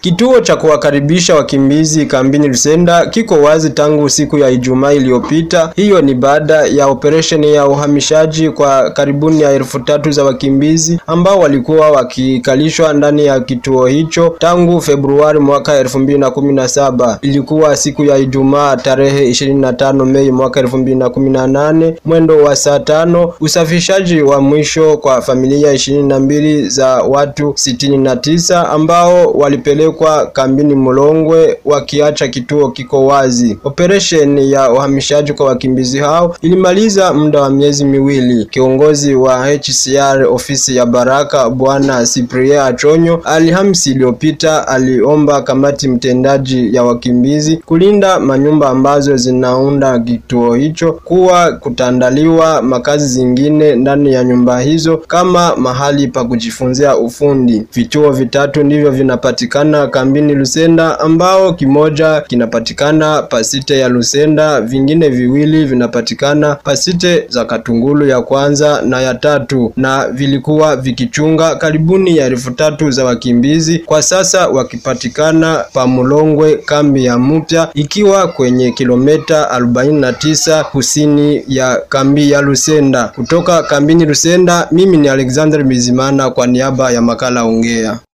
Kituo cha kuwakaribisha wakimbizi kambini Lusenda kiko wazi tangu siku ya Ijumaa iliyopita. Hiyo ni baada ya operesheni ya uhamishaji kwa karibuni ya elfu tatu za wakimbizi ambao walikuwa wakikalishwa ndani ya kituo hicho tangu Februari mwaka elfu mbili na kumi na saba. Ilikuwa siku ya Ijumaa tarehe 25 Mei mwaka elfu mbili na kumi na nane mwendo wa saa tano usafishaji wa mwisho kwa familia ishirini na mbili za watu sitini na tisa ambao walipelekwa kambini Mulongwe wakiacha kituo kiko wazi. Operesheni ya uhamishaji kwa wakimbizi hao ilimaliza muda wa miezi miwili. Kiongozi wa HCR ofisi ya Baraka Bwana Cyprien Achonyo Alhamisi iliyopita aliomba kamati mtendaji ya wakimbizi kulinda manyumba ambazo zinaunda kituo hicho kuwa kutandaliwa makazi zingine ndani ya nyumba hizo kama mahali pa kujifunzia ufundi. Vituo vitatu ndivyo vinapatikana kambini Lusenda, ambao kimoja kinapatikana pasite ya Lusenda, vingine viwili vinapatikana pasite za Katungulu ya kwanza na ya tatu, na vilikuwa vikichunga karibuni ya elfu tatu za wakimbizi, kwa sasa wakipatikana pa Mulongwe kambi ya mpya ikiwa kwenye kilomita 49 kusini ya kambi ya Lusenda. Kutoka kambini Lusenda, mimi ni Alexander Bizimana kwa niaba ya makala Ongea.